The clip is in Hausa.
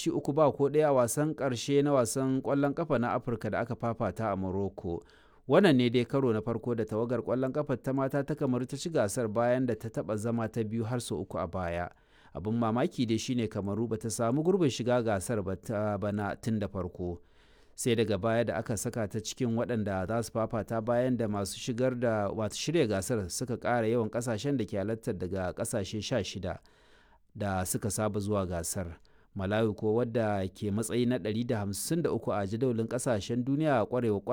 ci uku ba ko ɗaya a wasan ƙarshe na wasan ƙwallon ƙafa na afirka da aka fafata a morocco wannan ne dai karo na farko da tawagar ƙwallon ƙafa ta mata ta kamaru ta ci gasar bayan da ta taɓa zama ta biyu har sau uku a baya abin mamaki dai shine kamaru ba ta samu gurbin shiga gasar ba ta bana tun da farko sai daga baya da aka saka ta cikin waɗanda za su fafata bayan da masu shigar da masu shirya gasar suka ƙara yawan ƙasashen da ke halartar daga ƙasashe 16 da suka saba zuwa gasar malawi ko wadda ke matsayi na 153 a jadawalin ƙasashen duniya a ƙwarewa